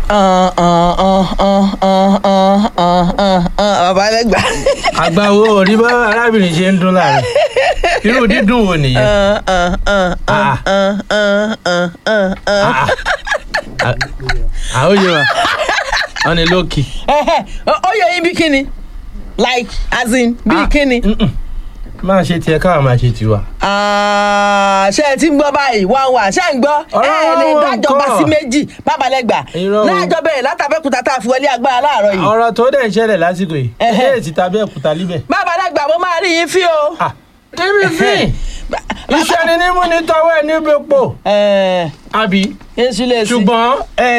bàbá lẹ́gbà. àgbàwo orí bá arábìnrin ṣe ń dún láàrin irú dídùn wo nìyẹn. àwọn yóò wá wọn ni lókì. ó yẹ yín bí kíni like as in bí kíni. máa ṣe tiẹ̀ káwa máa ṣe tiwa. ṣé ẹ ti ń gbọ́ báyìí wá wá ṣé ẹ ń gbọ́ ẹ ẹ lè dájọba sí méjì bábalẹ́gbà láàjọ bẹ̀rẹ̀ látàbẹ́kúta tá a fi wọlé agbára láàárọ̀ yìí. ọ̀rọ̀ tó dẹ̀ ń ṣẹlẹ̀ lásìkò yìí ẹ̀ ti tàbí ẹ̀kúta líbẹ̀. bábalẹ́gbà mo máa rí yín fí o. rírí fín iṣẹ́ ni nímú ní tọwọ́ ẹ̀ níbi epo. àbí ṣùgbọ́n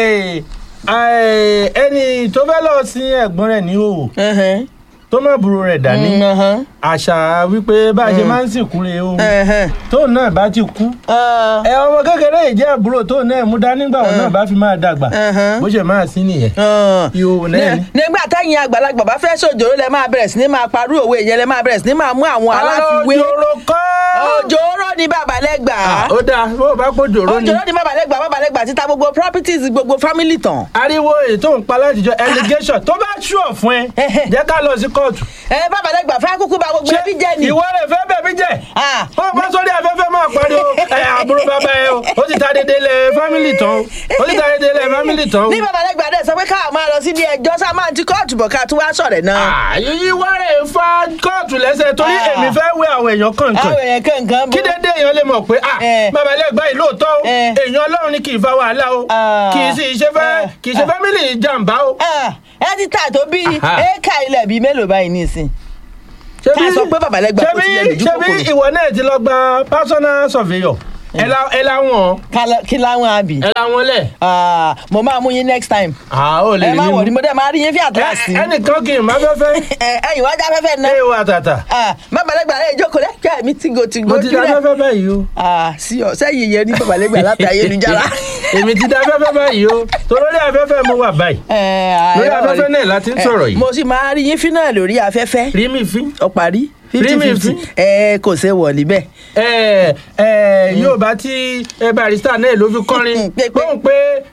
ẹni tó fẹ́ lọ sí ẹ̀gbọ́n rẹ̀ ní òwò tó má burú rẹ̀ dání àṣà wípé bá a ṣe máa ń sìnkú rè o tóun náà bá ti kú ẹ ọmọ kékeré yìí jẹ́ àbúrò tóun náà mú dání gbà wọn náà bá fi máa dàgbà bó ṣe máa sí nìyẹn ìhòòhò náà ni. nígbà táyìn àgbàlagbà bá fẹ́ ṣòjòrò lẹ máa bẹ̀rẹ̀ sí ní máa parú òwe yẹn lẹ máa bẹ̀rẹ̀ sí ní máa mú àwọn aláfiwé. òjòrò kọ́. òjòrò ni babalẹ́gbà. ó dáa bó o bá kó jòrò ni. òjòrò ni babalẹ́gbà babalẹ́gbà títa gbogbo properties gbogbo family tán. ariwo ètò ń pa látijọ́ allegation tó bá ṣùọ̀ fún ẹ jẹ́ ká lọ sí kóòtù. ẹ babalẹ́gbà fẹ́ kúkú ba gbogbo ẹbí jẹ́ ni. ìwọ rẹ̀ fẹ́ bẹ̀bí jẹ́. ó bá sórí afẹ́fẹ́ máa pariwo ẹ àbúrò bàbá ẹ o ó ti ta dédé lẹ fámìlì tán o ó ti ta dédé lẹ fámìlì tán o. ní babalẹ́gbà dẹ̀ sọ pé káà máa lọ sí ilé ẹjọ́ sá máa ti kóòtù bọ̀ ká tún wá sọ̀rẹ̀ náà. ìwọ rẹ̀ fa kóòtù lẹ́sẹ̀ torí èmi fẹ́ wé àwọn èèyàn kọ̀ọ̀kan. àwọn èèyàn kọ̀ọ̀kan bó. kí dédé èèyàn lè mọ̀ pé babalẹ́gbà yìí lóòótọ́ o èèyàn ọlọ́run ni kì í fa wàhálà o kì í sì ṣe fẹ́ kì í ṣe fámìlì jàǹbá o. ẹ ti tà tó bí éèkà ilẹ̀ bíi mélòó báyìí nísìn ká sọ pé babalẹ́gbà kò tilẹ̀ lójú kòkòrò. ṣebí ìwọ náà ti lọ gba personal surveyor ẹ láwọn. kí láwọn àbí. ẹ láwọn lẹ. mo máa mú yín next time. a ó lè ẹ má wọ̀ ni mo dẹ́ máa rí yín fi àtúrásì. ẹnìkan kì í má fẹ́fẹ́. ẹ̀yin wájà fẹ́fẹ́ náà. ẹ wà tàtà. babalẹ́gbà rẹ̀ jókòó lẹ́kẹ́ mi tìgò tìgò mo ti dá fẹ́fẹ́ báyìí o. sí ọ sẹ́yìn yẹn ní babalẹ́gbà láti ayélujára. èmi ti dá fẹ́fẹ́ báyìí o torí afẹ́fẹ́ mo wà báyìí. lórí afẹ́fẹ́ náà láti ń sọ̀rọ̀ yìí. mo sì máa rí yín fi náà lórí afẹ́fẹ́. rí mi fi. ó parí fifty fifty ẹ kò ṣe wọ̀ níbẹ̀. ẹ ẹ yóò bá tí barista náà ló fi kọrin gbóhùn pé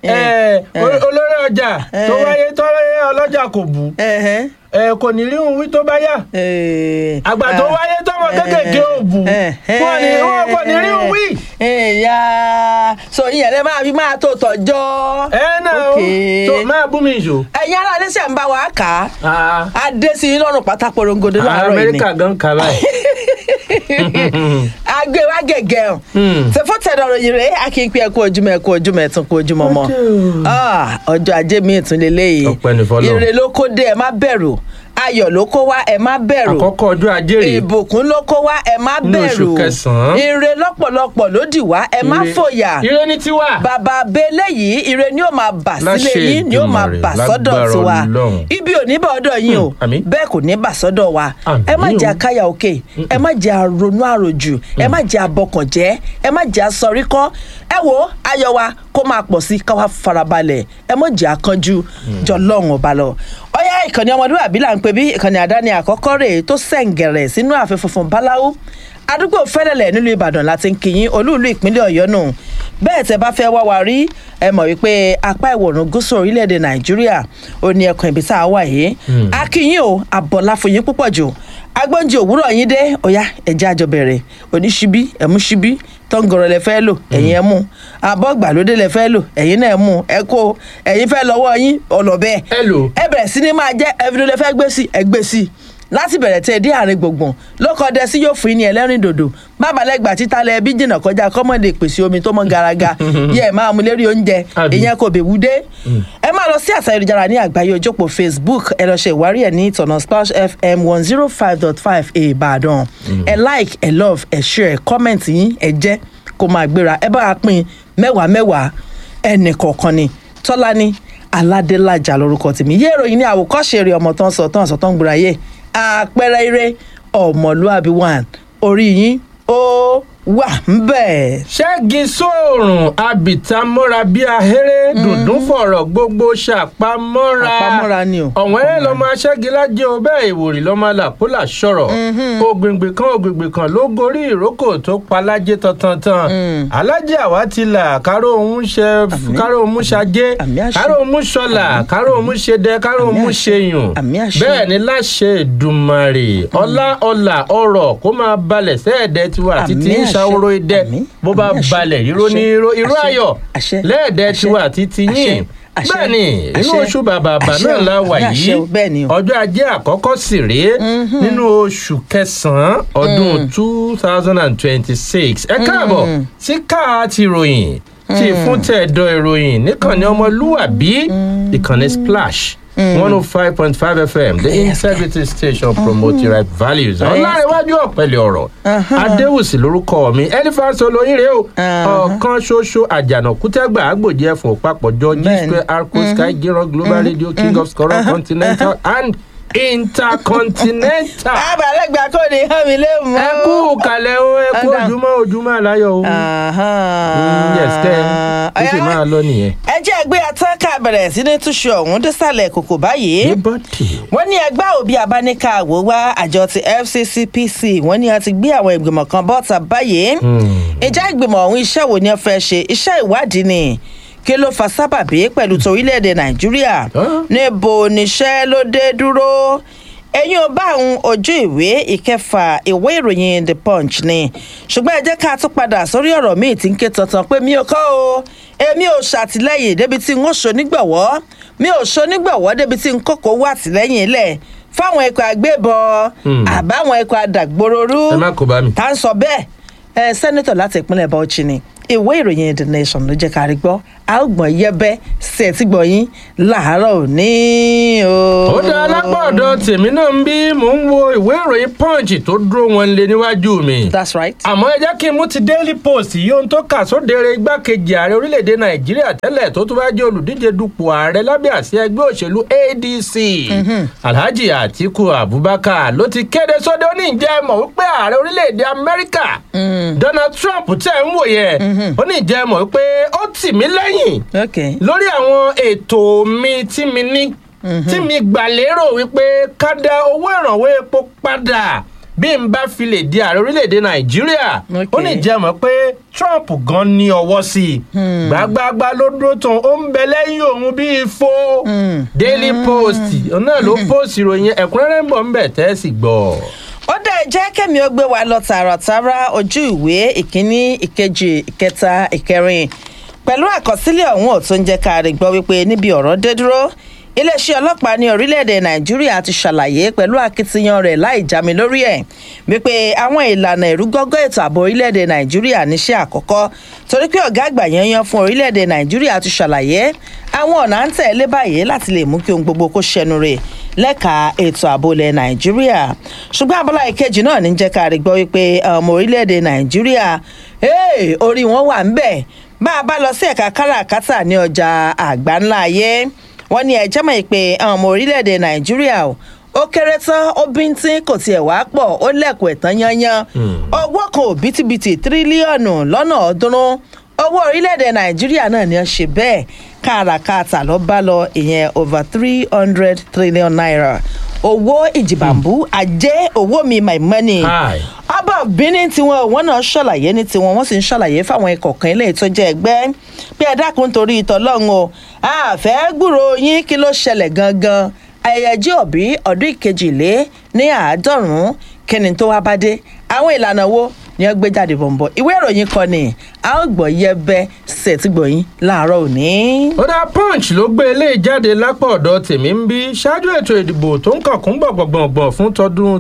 olórí ọjà tó wáyé tọ́lẹ́ ọlọ́jà kò bù kò ní rí òun wí tó bá yá àgbà tó wáyé tọmọ kékèké ò bù wọn ni wọn kò ní rí òun wí. ẹ̀yà so ìyẹn lè máa fi máa tó tọjọ́. ẹ náà o tó máa bú mi ìṣó. ẹ̀yin ará ilé ṣe ń bá wa kà á a dé sí i lọ́rùn pátá porongodo láàárọ̀ yìí ni. amẹ́ríkà gan kà báyìí. agbe wa gẹ̀gẹ̀ o ṣèfọ́ tẹ̀dọ̀ ròyìn rẹ̀ a kì í pé ẹ̀kú ojúmọ́ ẹ̀kú ojúmọ́ ẹ̀tún kú ojúmọ́ mọ́ ọjọ́ ajé mi ìtún lélẹ́yìí ọpẹ́ ní fọlọ́ ire ló kó dé ẹ má bẹ̀rù ayọ̀ ló kó wá ẹ má bẹ̀rù àkọ́kọ́ ọjọ́ ajé rèé ìbùkún ló kó wá ẹ má Nínú oṣù bẹ̀rù kẹsàn-án. ire lọ́pọ̀lọpọ̀ ló dì wá ẹ má Ire- fòyà ire ní tiwa. bàbá abẹ́lé yìí ire ni ó máa bà sílé Láṣẹ yín ni ó máa Èdùmàrè, bà sọ́dọ̀ lágbára tiwa Ọlọ́run. ibi ò ní bá ọ̀dọ̀ yín o Hmm, àmín. bẹ́ẹ̀ kò ní bà sọ́dọ̀ wa ẹ má Àmín o. jẹ́ akáyà òkè ẹ má jẹ́ àrònú àròjù ẹ má jẹ́ abọkànjẹ́ ẹ má jẹ́ asọríkọ́ ẹ wo ayọ̀ wa kó máa pọ̀ sí káwá farabalẹ̀ ẹ má jẹ́ akánjú jọ lọ́rùn ọba lọ ọyá ìkànnì ọmọdúnrún là ń pè bí ìkànnì àdáni àkọ́kọ́ rèé tó sẹ̀ǹgẹ̀rẹ̀ sínú ààfin funfun báláwú àdúgbò fẹ́lẹ̀lẹ̀ nílùú ìbàdàn láti ń kíyìn olúùlú ìpínlẹ̀ ọ̀yọ́ nù bẹ́ẹ̀ tẹ́ bá fẹ́ wá wa rí ẹ mọ̀ wípé apá ìwọ̀rùn gúúsù orílẹ̀-èdè nàìjíríà ó ní ẹkùn ibi tá a wà yìí akínyìn o àbọ̀lá fún yín púpọ̀ jù agbóúnjẹ òwúrọ̀ yín dé ọ̀yá ẹ̀jẹ̀ àjọ bẹ̀rẹ̀ oníṣíbí ẹ̀mú ṣíbí tọ́ngọ̀rọ̀ lẹ fẹ́ lò ẹ̀yin ẹ̀ mú abọ́ gbàlódé lẹ fẹ́ lò ẹ̀yin náà ẹ̀ mú ẹ kó ẹ̀yin fẹ́ lọ́wọ́ yín ọlọ́bẹ̀ ẹ lò. ẹ bẹ̀rẹ̀ sí ni máa jẹ́ ẹ̀fín ló fẹ́ gbé sí ẹ gbé sí láti bẹ̀rẹ̀ tẹ́ ẹ dé àárín gbùngbùn ló kọ́ dẹ sí yóò fún yín ní ẹlẹ́rìn dòdò bábalẹ́gbà títa lẹ bí jìnnà kọjá kọ́mọ̀dé pèsè omi tó mọ́ garaga yẹ ẹ máa mú lérí oúnjẹ Àbí. ìyẹn kò bèwú dé ẹ máa lọ sí àṣà ìrìjára ní àgbáyé ojópò facebook ẹ lọ ṣe ìwárí ẹ ní ìtọ̀nà splash fm one zero five dot five ìbàdàn ẹ like ẹ love ẹ share ẹ comment yín ẹ jẹ́ kó máa gbéra ẹ bá a pín mẹ́wàá mẹ́wàá ẹnì kọ̀ọ̀kan ni tọ́lání aládélájà lórúkọ tèmi yé ìròyìn ní àwòkọ́ṣe eré ọmọ tó ń sọ tó ń sọ tó ń gbéra yé àpẹẹrẹ eré ọmọlúàbí one orí yín ó wà ń bẹ̀. ṣẹ́gi sóòrùn abìtá mọ́ra bí ahéré dùndún fọ̀rọ̀ gbogbo ṣàpamọ́ra Àpamọ́ra ni o. ọ̀wẹ́rẹ́ lọ́mọ aṣẹ́gilájẹ́ o bẹ́ẹ̀ ìwòrì lọ́mọ làpólà sọ̀rọ̀ ògbìngbìn kan ògbìngbìn kan ló gorí ìrókò tó palájé tantantan alájẹ àwa ti là káró òun ṣe káró òun ṣajé Àmì àṣẹ. káró òun ṣọlà káró òun ṣe dẹ káró Àmì òun àṣẹ. ṣe yùn Àmì àṣẹ. bẹ́ẹ̀ ni láṣẹ Èdùmàrè ọlá ọlà ọrọ̀ kó máa balẹ̀ sẹ́ẹ̀dẹ̀ tiwa àti Àmì tí ń àṣẹ. ṣàwòrò idẹ Àmì. bó bá Àmì àṣẹ. balẹ̀ ìró ní Àṣẹ. ìró ìró Àṣẹ. ayọ̀ Àṣẹ. lẹ́ẹ̀dẹ̀ Àṣẹ. tiwa àti ti Àṣẹ. yín Àṣẹ. bẹ́ẹ̀ ni inú Àṣẹ. oṣù bàbàbà Àṣẹ náà o. la wà Àmì àṣẹ yìí o. Bẹ́ẹ̀ ni o. ọjọ́ ajé àkọ́kọ́ sì rèé nínú oṣù kẹsàn-án ọdún two thousand and twenty-six ẹ káàbọ̀ sí káà ti ròyìn tí fún tẹ̀dọ̀ ìròyìn níkànnì ọmọlúwàbí ìkànnì splash one oh five point five fm the integrity station promoting right values ọlárẹ̀wájú ọ̀pẹ̀lẹ̀ ọ̀rọ̀ adéwùsì lórúkọ mi elephant olóyin rèé o ọ̀kan ṣoṣo àjànàkú tẹ́gbà àgbòjì ẹ̀fọn òpapọ̀jọ g Bẹ́ẹ̀ni. square arco sky giran global radio king of scorer continental and intercontinental. abalẹgba kò ní hàn mí lé mọ. ẹ kú kalẹ̀ o ẹ kú Ọ̀dà. ojúmọ́ ojúmọ́ aláyọ̀ o. Mm, yes kẹ́ ẹ ó sì máa lọ nìyẹn. ẹ jẹ́ ẹgbẹ́ atánká bẹ̀rẹ̀ sí ní túṣu ọ̀hún désàlẹ̀ kòkò báyìí. ní bọ́dì. wọ́n ní ẹgbẹ́ òbí abáníkà wò wá àjọ ti fccpc wọ́n ní a ti gbé àwọn ìgbìmọ̀ kan bọ́ta báyìí. ìjà ìgbìmọ̀ ọ̀hún iṣẹ́ wo ni wọ́n fẹ́ ṣe iṣẹ́ ìwádìí ni kí ló fa sábàbí pẹ̀lú torílẹ̀-èdè nàìjíríà Ah. níbo níṣẹ́ ló dé dúró ẹ̀yin ò bá àwọn ojú ìwé ìkẹfà ìwé ìròyìn the punch ni ṣùgbọ́n ẹ jẹ́ ká tún padà sórí ọ̀rọ̀ míì tí ń ké tantan pé mi ò kọ́ o èmi ò ṣàtìlẹ́yìn débi tí n ó ṣonígbọ̀wọ́ mi ò ṣonígbọ̀wọ́ débi tí n kókó wà tìlẹ́yìn ilẹ̀ fáwọn ikọ̀ àgbébọn Hmm. àbáwọn ikọ̀ àdàgbòrorú ẹ má kó bá mi. tá ń sọ bẹ́ẹ̀ ẹ sẹ́nitọ̀ láti ìpínlẹ̀ bauchi ni ìwé ìròyìn the nation ló jẹ́ ká rí gbọ́ a ó gbọ̀n yẹ́bẹ́ sí ẹ̀ tí gbọ̀nyín láàárọ̀ òní o. ó dá alápá ọ̀dọ̀ tèmi náà ń bí mò ń wo ìwé ìròyìn punch tó dúró wọn lé níwájú mi. that's right. àmọ́ ẹ jẹ́ kí n mú ti daily post yìí ohun tó kà sódere igbákejì ààrẹ orílẹ̀-èdè nàìjíríà tẹ́lẹ̀ tó tún bá jẹ́ olùdíje dupò ààrẹ lábẹ́ àsíá ẹgbẹ́ òṣèlú adc alhaji atiku abubakar ló ti kéde sóde ó ní ìjẹ́ mọ̀ wípé ààrẹ orílẹ̀-èdè amẹ́ríkà donald trump tẹ̀ ń wò yẹn ó ní ìjẹ́ mọ̀ wípé ó tì mí lẹ́yìn okay. lórí àwọn ètò mi tí mi ní tí mi gbà lérò wípé ká dá owó ìrànwọ́ epo padà bí n bá fi lè di ààrẹ orílẹ̀-èdè nàìjíríà Okay. ó ní jẹ́ mọ̀ pé trump gan ní ọwọ́ sí i gbàgbàgbà ló dúró tán ó ń bẹ lẹ́yìn òun bíi fo daily post òun náà ló post ìròyìn ẹ̀kúnrẹ́rẹ́ ń bọ̀ ń bẹ̀ tẹ́ ẹ sì gbọ́. ó dẹ̀ jẹ́ kẹ́mi ó gbé wa lọ tààràtàrà ojú ìwé ìkíní ìkejì ìkẹta ìkẹrin pẹ̀lú àkọsílẹ̀ ọ̀hún ò tó ń jẹ́ ká rí gbọ́ wípé níbi ọ̀rọ̀ dé dúró iléeṣẹ́ ọlọ́pàá ní orílẹ̀-èdè nàìjíríà ti ṣàlàyé pẹ̀lú akitiyan rẹ̀ láì jámi lórí ẹ̀ wípé àwọn ìlànà ìrúgọ́gọ́ ètò ààbò orílẹ̀-èdè nàìjíríà níṣẹ́ àkọ́kọ́ torí pé ọ̀gá àgbà yanyan fún orílẹ̀-èdè nàìjíríà ti ṣàlàyé àwọn ọ̀nà à ń tẹ̀lé báyìí láti lè mú kí ohun gbogbo kó ṣẹnu rè lẹ́ka ètò ààbò ilẹ̀ nàìjíríà ṣùgbọ́n abọ́lá ìkejì náà ní jẹ́ ká rí gbọ́ wípé ọmọ orílẹ̀-èdè nàìjíríà hey, orí wọn wà ń bẹ̀ bá a bá lọ sí ẹ̀ka káràkátà ní ọjà àgbáńlá ayé wọ́n ní ẹ̀jẹ̀ mọ̀ pé àwọn ọmọ orílẹ̀-èdè nàìjíríà o, ó kéré tán ó bíntín kò tiẹ̀ wá pọ̀ ó lẹ̀kùn ẹ̀tàn yanyan owó kan ò bítíbitì tírílíọ̀nù lọ́nà ọ̀ọ́dúnrún owó orílẹ̀-èdè nàìjíríà náà ni wọ́n ṣe bẹ́ẹ̀ káràkátà ló bá lọ ìyẹn over three hundred trillion naira owó ìjìbàmbú ajé owó mi my money Hi. ọba benin tiwọn wọn náà ṣàlàyé ní tiwọn wọn sì ń ṣàlàyé fáwọn ikọ̀ kan ilé tó jẹ́ ẹgbẹ́ pé ẹ dákun torí ìtọ́lọ́run o àfẹ́ gbúrò yín kí ló ṣẹlẹ̀ gangan ayẹyẹ òbí ọdún ìkejìlé ní àádọ́rùn-ún kíni tó wá bá dé àwọn ìlànà wo ni wọ́n gbé jáde bọ̀m̀bọ̀ ìwé ìròyìn kan ni a ó gbọ́ yẹbẹ ṣètìgbọ̀yìn láàárọ̀ òní. ó dá punch ló gbé eléyìí jáde lápá ọ̀dọ̀ tèmi ń bí ṣáájú ètò ìdìbò tó ń kànkún gbọ̀ngbọ̀ngbọ̀n fún tọdún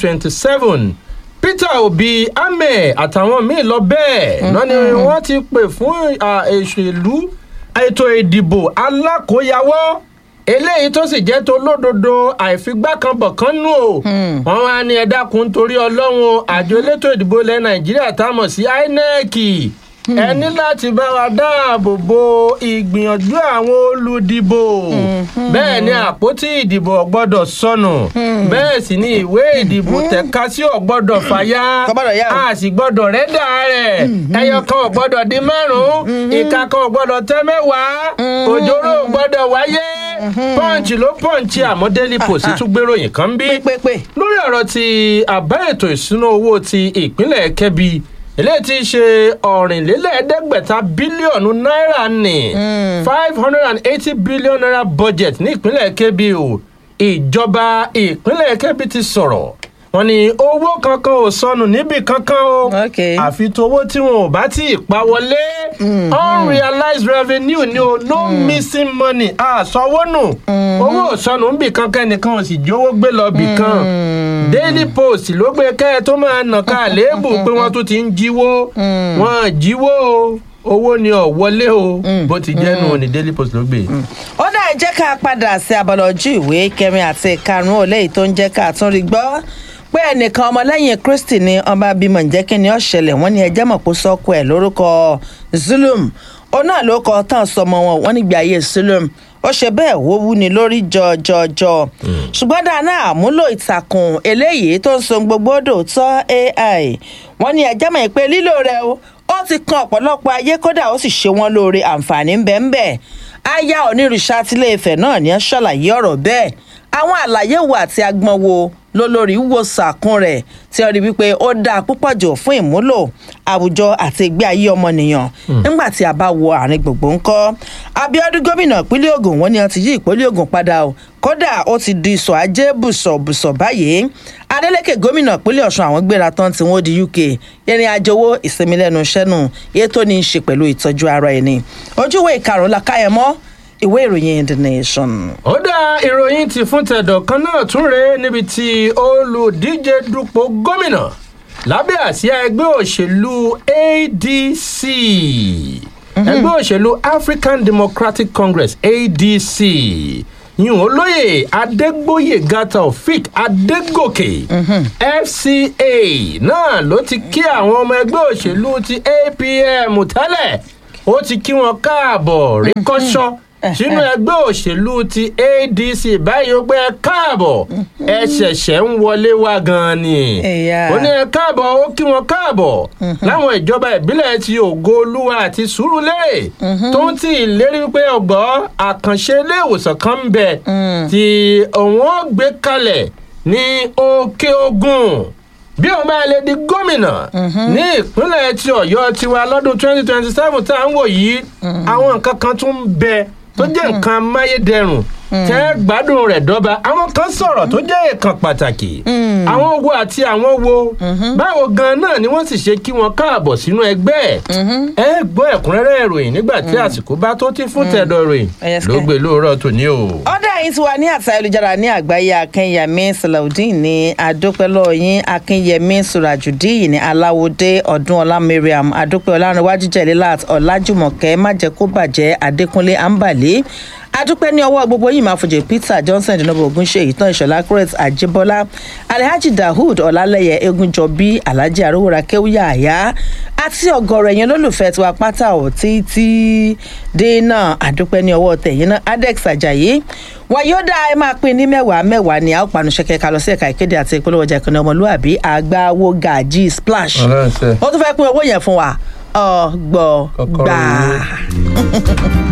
2027 peter obi ahmed àtàwọn míín lọ bẹ́ẹ̀ náà ni wọ́n ti pè fún à, èṣèlú ètò ìdìbò alákòóyawọ́ eléyìí tó sì jẹ́ tó lódodo àìfigbákanbọ̀kan nù o wọ́n wá ní ẹ dákun torí ọlọ́run o, àjọ elétò ìdìbò ilẹ̀ nàìjíríà tá a mọ̀ sí inec ẹ ní láti bá wa dáàbò bo ìgbìyànjú àwọn olùdìbò bẹ́ẹ̀ ni àpótí ìdìbò ò gbọ́dọ̀ sọnù bẹ́ẹ̀ sì ni ìwé ìdìbò tẹ̀ka sí ò gbọ́dọ̀ fàyà Kò gbọ́dọ̀ yá o. a sì gbọ́dọ̀ rẹ́dà rẹ̀ ẹyọ kan ò gbọ́dọ̀ di márùn-ún ìka kan ò gbọ́dọ̀ tẹ́ mẹ́wàá òjòrò ò gbọ́dọ̀ wáyé pọ́ǹchì ló pọ́ǹchì àmọ́ daily post tún gbéròyìn kan bí pépépé lórí ọ̀rọ̀ ti àbá ètò ìṣúná owó ti ìpínlẹ̀ kẹ́bi eléyìí ti ṣe ọ̀rìnlélẹ́ẹ̀ẹ́dẹ́gbẹ̀ta bílíọ̀nù náírà ní five hundred and eighty billion naira budget ní ìpínlẹ̀ kẹ́bi o ìjọba ìpínlẹ̀ kẹ́bi ti sọ̀rọ̀ wọ́n ní owó kankan ò sọnù níbì kankan o Ok. àfi towó tí wọn ò bá tí ì pa wọlé unrealized revenue ni o no missing money àsanwó nù owó ò sọnù níbì kankan nìkan ò sì jówó gbé lọ bì kan daily post ló gbé kẹ́ ẹ tó máa nà ká àléébù pé wọ́n tún ti ń jíwó wọ́n jíwó o owó ni ọ̀ wọlé o bó ti jẹ́ nù ní daily post ló gbé. ó dá ẹ jẹ́ ká padà sí abala ojú ìwé kẹrin àti ìkarùn-ún òléyìí tó ń jẹ́ ká tún rí gbọ́ pé ẹnìkan ọmọlẹ́yìn kristi ni ọba bímọ ǹjẹ́ kí ni ó ṣẹlẹ̀ wọ́n ní ẹjẹ́ mọ̀ kó sọ́kọ ẹ̀ lórúkọ zulum òun náà ló kọ tán sọmọ wọn wọ́n nígbà ayé zulum ó ṣe bẹ́ẹ̀ wó wú ni lórí jọjọjọ ṣùgbọ́n dáná àmúlò ìtàkùn eléyìí tó ń so gbogbo dòótọ́ ai wọ́n ní ẹjẹ́ mọ̀ pé lílò rẹ̀ o ó ti kan ọ̀pọ̀lọpọ̀ ayé kódà ó sì ṣe wọ́n lóore àǹfààní ń bẹ ń bẹ aya onírúṣà tilé ìfẹ́ náà ní ẹ́ ṣàlàyé ọ̀rọ̀ bẹ́ẹ̀ àwọn àlàyé wo àti agbọn wo ló lórí wo sàkún rẹ̀ tí ó rí wípé ó dáa púpọ̀ jù fún ìmúlò àwùjọ àti ìgbé ayé ọmọnìyàn nígbà tí a bá wo àárín gbogbo ńkọ́ abiodun gómìnà ìpínlẹ̀ ogun wọn ni wọn ti yí ìpínlẹ̀ ogun padà o kódà ó ti di ìsọ̀ ajé bùsọ̀bùsọ̀ báyìí adeleke gómìnà ìpínlẹ̀ ọ̀sùn àwọn gbéra tán tí wọ́n di uk ìrìn àjò owó ìsinmi lẹ́nu iṣẹ́ nù èyí tó ní í ṣe pẹ̀lú ìtọ́jú ara ẹni ojúwe ìkarùn-ún la káyẹmọ́ ìwé ìròyìn the nation. ó dá ìròyìn ti fún tẹ̀dọ̀ kan náà tún rèé níbi tí olùdíje dupò gómìnà lábẹ́ àsíá ẹgbẹ́ òṣèlú adc ẹgbẹ́ òṣèlú african democratic congress adc yìí olóyè adégbòyèga taofik adégòkè fca náà ló ti kí àwọn ọmọ ẹgbẹ́ òṣèlú ti apm tẹ́lẹ̀ ó ti kí wọn káàbọ̀ rí kọ́ṣọ́ sínú ẹgbẹ́ òṣèlú ti adc báyìí ó pé ẹ káàbọ̀ ẹ ṣẹ̀ṣẹ̀ ń wọlé wá gan-an ni Ẹ̀yà. ó ní ẹ káàbọ̀ ó kí wọn káàbọ̀ láwọn ìjọba ìbílẹ̀ ti ògo olúwa àti sùúrùlérè tó ń tì í lérí pé ọgbọ́ àkànṣe ilé ìwòsàn kan ń bẹ tí òun ó gbé kalẹ̀ ní òkè ogun bí òun bá lè di gómìnà ní ìpínlẹ̀ ti ọ̀yọ́ tiwa lọ́dún twenty twenty seven tá à ń wò yìí àwọn nǹkan kan tún ń bẹ tó jẹ́ nǹkan amáyédẹrùn tẹ́ gbádùn rẹ̀ dọ́ba àwọn kan sọ̀rọ̀ tó jẹ́ èèkàn pàtàkì àwọn wo àti àwọn wo báwo gan náà ni wọ́n sì ṣe kí wọn káàbọ̀ sínú ẹgbẹ́ ẹ gbọ́ ẹ̀kúnrẹ́rẹ́ ìròyìn nígbà tí àsìkò bá tó ti fún tẹ̀dọ̀ ìròyìn Yes, ló sir. gbé lóòrọ̀ tòní o. ọ̀dà yìí ti wà ní àtà ayélujára ní àgbáyé akínyẹmí salaudeen ní adópẹ́lọ́yìn akínyẹmí surajudeen ní aláwòdé ọdúnọlá mariam adópẹ́ ọlárìnwájú jẹ̀lélát ọ̀làjùmọ̀kẹ́ májẹ̀kóbàjẹ́ adékúnlé ambali adúpẹ́ ní ọwọ́ gbogbo yìí máa fòjè peter johnson dinobo ogunṣe ìtàn ìṣọ̀lá crete àjẹbọ́lá alhaji dahood ọ̀làlẹ́yẹ egunjọbí alhaji arówóra kéwúyà àyà àti ọ̀gọ̀rọ̀ ẹ̀yìn olólùfẹ́ tiwa pátá ò títí dé náà àdúpẹ́ ní ọwọ́ tẹ̀yìn náà adex ajayi wàyódà ẹ máa pín ní mẹ́wàá mẹ́wàá ní àwọn panuṣẹ́kẹ́ ká lọ sí ẹ̀ka ìkéde àti ìpolówó ọjà ìkànnì ọmọlúwàbí àgbáwo gàjí splash Ọlọ́run ṣe. ó tún fẹ́ pín owó yẹn fún wa ọgbọ̀gbà. Kọ́kọ́rọ́ owó.